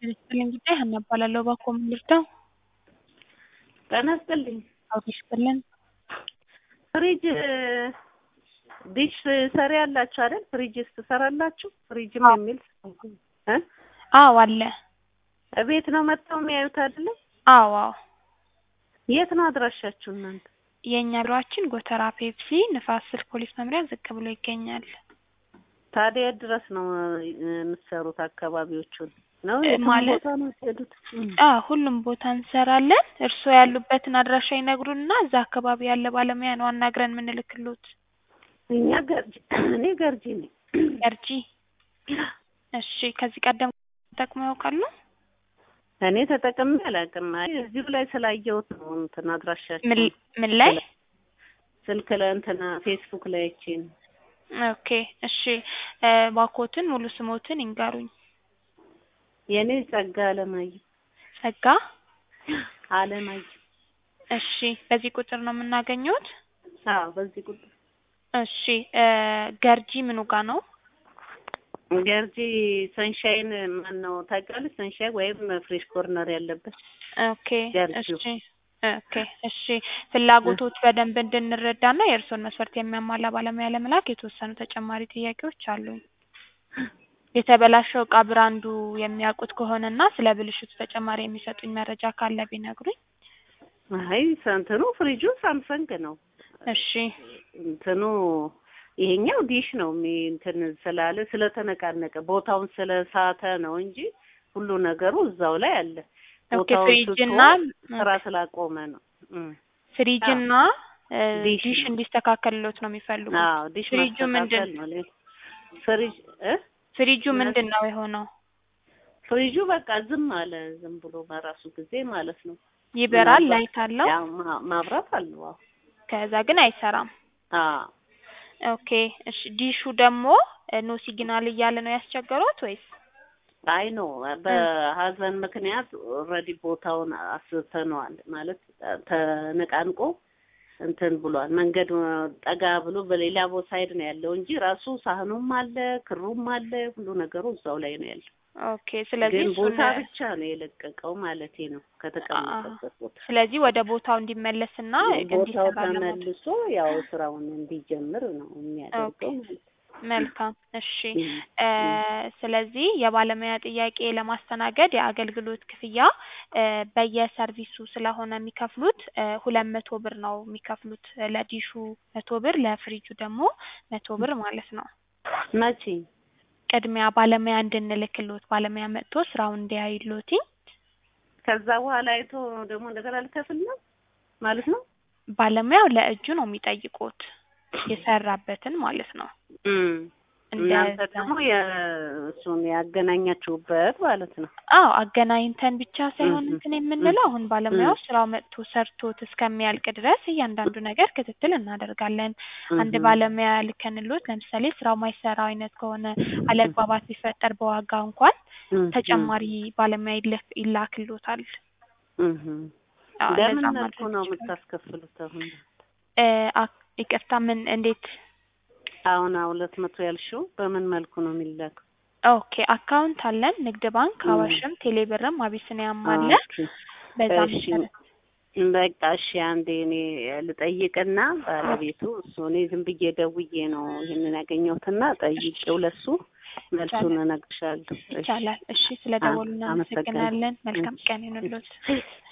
ይስጥልኝ ጉዳይ ሀና እባላለሁ። እባክዎ ምን ልርዳው? ጤና ይስጥልኝ። አውቶ ይስጥልን። ፍሪጅ ዲሽ ሰሪ ያላችሁ አይደል? ፍሪጅስ ትሰራላችሁ? ፍሪጅም የሚል እ አዎ አለ። እቤት ነው መጥተው የሚያዩት አይደለ? አዎ አዎ። የት ነው አድራሻችሁ እናንተ? የእኛ ቢሮአችን ጎተራ ፔፕሲ ንፋስ ስልክ ፖሊስ መምሪያ ዝቅ ብሎ ይገኛል። ታዲያ የት ድረስ ነው የምትሰሩት? አካባቢዎቹን ነው እ የትም ማለት- ቦታ ነው የምትሄዱት? እም። አዎ ሁሉም ቦታ እንሰራለን። እርስዎ ያሉበትን አድራሻ ይነግሩንና እዛ አካባቢ ያለ ባለሙያ ነው አናግረን የምንልክሎት። እኛ ገርጂ እኔ ገርጂ ነኝ። ገርጂ። እሺ ከዚህ ቀደም ተጠቅመው ያውቃሉ? እኔ ተጠቅሜ አላውቅም። አይ እዚሁ ላይ ስላየሁት ነው እንትን አድራሻችሁ ምን ምን ላይ? ስልክ ላይ እንትና ፌስቡክ ላይ አይቼ ነው። ኦኬ እሺ እ እባክዎትን ሙሉ ስሞትን ይንገሩኝ። የእኔ ጸጋ አለማየሁ ጸጋ። አለማየሁ። እሺ በዚህ ቁጥር ነው የምናገኘውት? አዎ በዚህ ቁጥር እሺ እ ገርጂ ምኑ ጋ ነው? ገርጂ ሰንሻይን ማን ነው ታውቂዋለሽ? ሰንሻይን ወይም ፍሬሽ ኮርነር ያለበት ኦኬ ገርጂው። እሺ ኦኬ እሺ ፍላጎቶች በደንብ እንድንረዳና የእርስዎን መስፈርት የሚያሟላ ባለሙያ ለመላክ የተወሰኑ ተጨማሪ ጥያቄዎች አሉኝ። የተበላሸው እቃ ብራንዱ የሚያውቁት ከሆነና ስለ ብልሽቱ ተጨማሪ የሚሰጡኝ መረጃ ካለ ቢነግሩኝ። አይ እንትኑ ፍሪጁ ሳምሰንግ ነው። እሺ እንትኑ ይሄኛው ዲሽ ነው የሚ እንትን ስላለ ስለተነቃነቀ ቦታውን ስለሳተ ነው እንጂ ሁሉ ነገሩ እዛው ላይ አለ። ኦኬ ቦታውን ፍሪጅ ስቶ እና ስራ ስላቆመ ነው። እም። ፍሪጅ እና እ ዲሽ ዲሽ ነው። እንዲስተካከልሎት ነው የሚፈልጉት። አዎ ዲሽ ፍሪጁ ምንድን ማስተካከል ነው። ሌላ- ፍሪጅ እ ፍሪጁ ምንድን ነው የሆነው? ፍሪጁ በቃ ዝም አለ። ዝም ብሎ በራሱ ጊዜ ማለት ነው። ይበራል፣ ምናልባት ላይት አለው፣ ያው ማ- ማብራት አለው። አዎ ከዛ ግን አይሰራም። አዎ ኦኬ እሺ ዲሹ ደግሞ እ ኖ ሲግናል እያለ ነው ያስቸገሩት ወይስ? አይ ኖ በሀዘን ምክንያት ኦልሬዲ ቦታውን አስተነዋል ማለት ተነቃንቆ እንትን ብሏል። መንገድ ጠጋ ብሎ በሌላ ቦ ሳይድ ነው ያለው እንጂ ራሱ ሳህኑም አለ ክሩም አለ ሁሉ ነገሩ እዛው ላይ ነው ያለው። ኦኬ ስለዚህ ግን እሱን ቦታ ብቻ ነው የለቀቀው ማለቴ ነው ከተቀመጠበት ቦታ። ስለዚህ ወደ ቦታው እንዲመለስና ቦታው እንዲሰራ ለማድረግ ተመልሶ ያው ስራውን እንዲጀምር ነው የሚያደርገው ማለት ነው። መልካም እሺ እም፣ እ እም። ስለዚህ የባለሙያ ጥያቄ ለማስተናገድ የአገልግሎት ክፍያ እ በየሰርቪሱ ስለሆነ የሚከፍሉት እ ሁለት መቶ ብር ነው የሚከፍሉት ለዲሹ መቶ ብር ለፍሪጁ ደግሞ መቶ ብር ማለት ነው። መቼ ቅድሚያ ባለሙያ እንድንልክሎት ባለሙያ መጥቶ ስራውን እንዲያይሎት ከዛ በኋላ አይቶ ደግሞ እንደገና ልከፍል ነው ማለት ነው። ባለሙያው ለእጁ ነው የሚጠይቁት የሰራበትን ማለት ነው። እም። እናንተ እንደዛ ደግሞ የእሱን ያገናኛችሁበት ማለት ነው። አዎ አገናኝተን ብቻ ሳይሆን እም፣ እንትን እም፣ የምንለው አሁን ባለሙያው እም፣ ስራው መጥቶ ሰርቶት እስከሚያልቅ ድረስ እያንዳንዱ ነገር ክትትል እናደርጋለን። አንድ እም፣ ባለሙያ ልከንሎት ለምሳሌ ስራው ማይሰራ አይነት ከሆነ አለመግባባት ቢፈጠር በዋጋ እንኳን እም፣ ተጨማሪ ባለሙያ ይለፍ- ይላክሎታል። እም፣ እም። አዎ በምን እንደዛ መልኩ ማድረግ ነው ይችላል። የምታስከፍሉት? አሁን እ አክ- ይቅርታ ምን እንዴት? አሁን ሁለት መቶ ያልሽው በምን መልኩ ነው የሚላከው? ኦኬ አካውንት አለን ንግድ ባንክ፣ እም፣ አዋሽም፣ ቴሌብርም አቢሲኒያም አለ። ኦኬ በዛ እሺ መሰረት በቃ እሺ፣ አንዴ እኔ ልጠይቅና ባለቤቱ እሱ እኔ ዝም ብዬ ደውዬ ነው ይሄንን ያገኘሁትና ጠይቄው ለሱ መልሱን ይቻላል እነግርሻለሁ። እሺ ይቻላል። እሺ ስለ አ- ደወሉ አመሰግናለሁ። እናመሰግናለን። መልካም እሺ፣ ቀን ይሁንልዎት። እሺ።